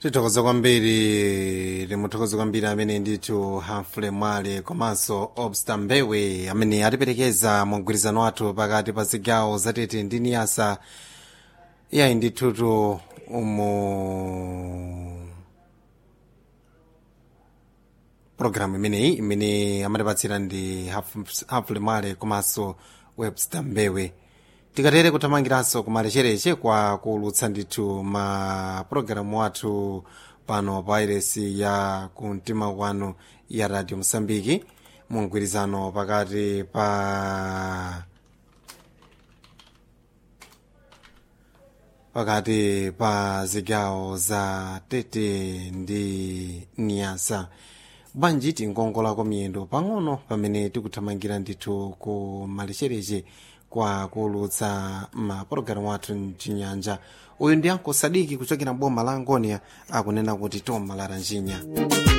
tithokoza kwambiri timuthokoza kwambiri amene ndithu hamfule mwale komanso obsta mbewe amene atiperekeza mu mgwirizano wathu pakati pa zigawo zatete ndi niyasa iyayi ndithutu umu programu imeneyi imene amatipatsira ndi hamfule mwale komanso webster mbewe tikatere kuthamangiranso kumalechereche kwa kuulutsa ndithu ma pulogalamu athu pano pa iresi ya kumtima kwanu ya radio mosambiki mu mgwirizano pakati pa pakati pa zigawo za tete ndi niyasa bwanji tingongolako miyendo pang'ono pamene tikuthamangira ndithu ku malechereche kwa kuulutsa mapulogalamu athu mchinyanja uyu ndi anko sadiki kuchokera boma la angonia akunena kuti toma laranjinya